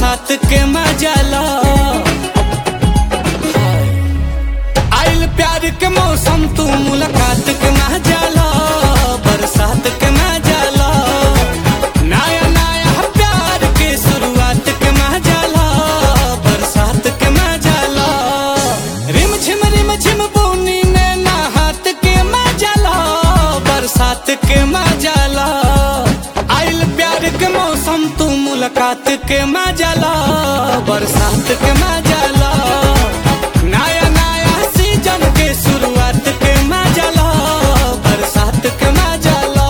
बरसात के मजा लो आइल प्यार के मौसम तू मुलाकात के मजा लो बरसात के मजा लो नया नया प्यार के शुरुआत के मजा लो बरसात के मजा लो रिम झिम रिम झिम बूनी ने नहात के मजा लो बरसात के मजा लो आइल प्यार के मौसम तू मुलाकात के मजा लो बरसात के मजा लो नया नया सीजन के शुरुआत के मजा लो बरसात के मजा लो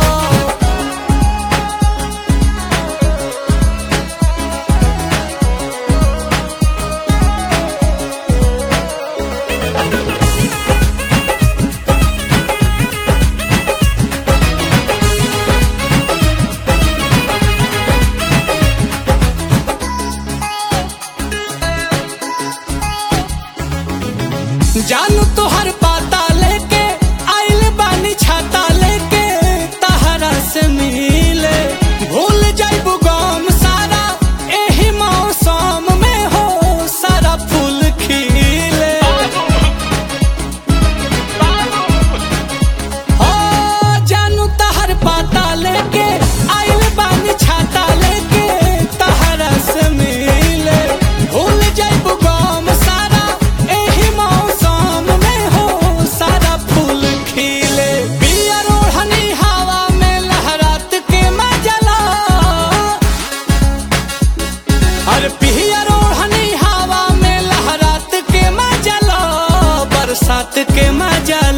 जानू तोहर पाता लेके आइल बानी छाता लेके तहरा से मिले भूल जाइबू गम सारा एही मौसम में हो सारा फूल खिले हो जानू तहर पाता लेके आइल बानी छाता लेके तहरा से मिले भूल जाइबू गम सारा एही मौसम में हो सारा फूल खिले बिया रोहनी हवा में लहरात के मजा लो अरे पिया रोहनी हवा में लहरात के मजा लो बरसात के मजा